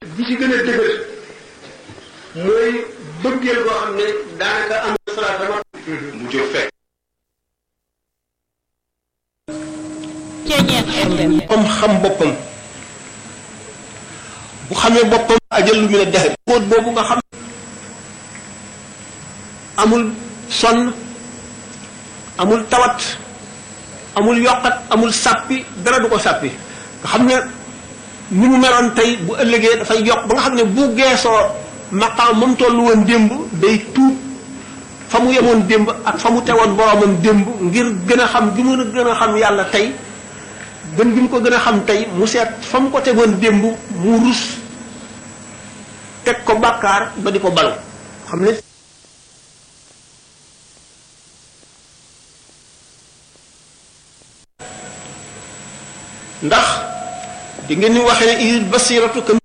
bi ci gën a dëgër mooy bëggeel boo xam ne daanaka am salaat dama mu jóg fekk am xam boppam bu xamee boppam ajal lu mu ne dexe kóot boobu nga xam amul sonn amul tawat amul yokkat amul sàppi dara du ko sàppi nga xam ne ni mu meloon tey bu ëllëgee dafay yokk ba nga xam ne bu geesoo maqaam moom tollu woon démb day tuub fa mu yemoon démb ak fa mu tewoon boromam démb ngir gën a xam gi mu gën a xam yàlla tey gën gi mu ko gën a xam tey mu seet fa mu ko tegoon démb mu rus teg ko bàkkaar ba di ko balu xam ne ndax di ngeen ni waxee ne il basiratu kam